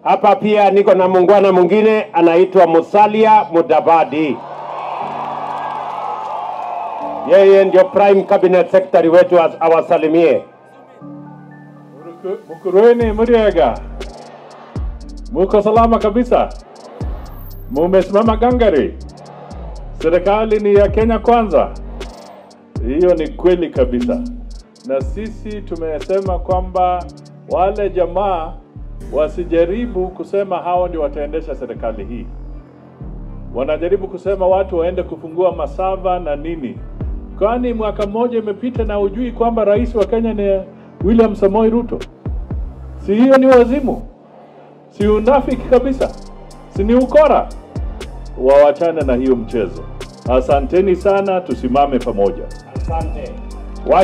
Hapa pia niko na muungwana mwingine anaitwa Musalia Mudavadi. Yeye ndio prime cabinet secretary wetu, as- awasalimie. Mkurueni Muriega, muko salama kabisa? Mumesimama gangari? Serikali ni ya Kenya kwanza. Hiyo ni kweli kabisa, na sisi tumesema kwamba wale jamaa wasijaribu kusema hao ndio wataendesha serikali hii. Wanajaribu kusema watu waende kufungua masava na nini. Kwani mwaka mmoja imepita na ujui kwamba rais wa Kenya ni William Samoei Ruto? Si hiyo ni wazimu? Si unafiki kabisa? Si ni ukora? Wawachane na hiyo mchezo. Asanteni sana, tusimame pamoja. Asante.